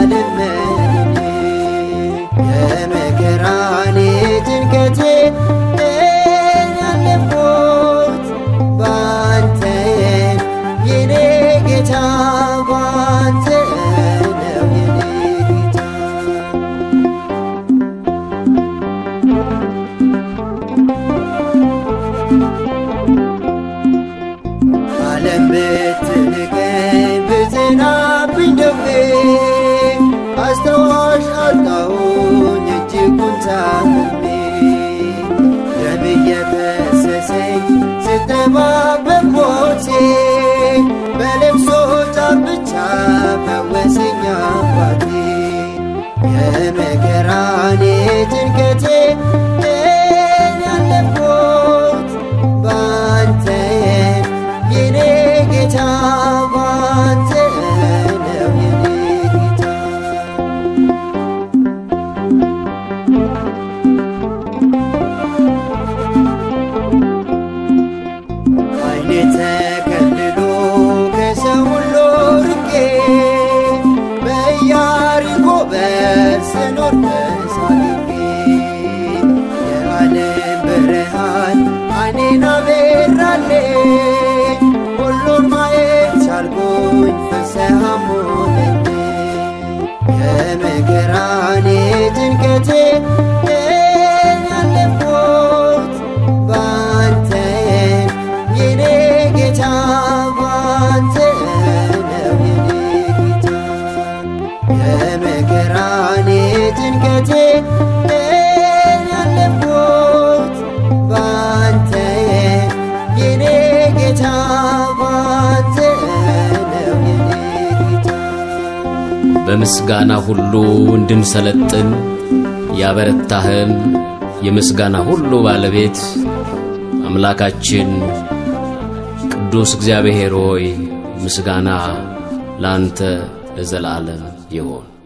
ልመኔ የመከራኔ ጭንቀቴ ያለፍኩት ባንተ የኔ ጌታ ባንተ ነው የኔ ጌታ ዓለም ብትንቀኝ ብትናብኝ ደዌ አስታዋሽ አጣሁኝ እጅጉን ታምሜ ደም እየፈሰሰኝ ስጠባበቅ ሞቴ በልቅሶ ጫፍ ብቻ ፈወሰኝ አባቴ የመከራኔ ጭንቀቴ ያለፍኩት ባንተ የኔ ጌታ ባንተ ነው የኔ ጌታ ዓይኔ ተከልሎ ከሰው ሁሉ ርቄ በኢያሪኮ በር ስኖር ተሳቅቄ የዓለም ብርሃን ዓይኔን አበራልኝ ሁሉን ማየት ቻልኩኝ ፍስሐም ሆነልኝ የመከራኔ ጭንቀቴ ያለፍኩት ባንተ የኔ ጌታ ባንተ ነው የኔ ጌታ የመከራኔ ጭንቀቴ ያለፍኩት ባንተ የኔ ጌታ ባንተ ነው የኔ ጌታ በምስጋና ሁሉ እንድንሰለጥን ያበረታህን የምስጋና ሁሉ ባለቤት አምላካችን ቅዱስ እግዚአብሔር ሆይ ምስጋና ላንተ ለዘላለም ይሆን።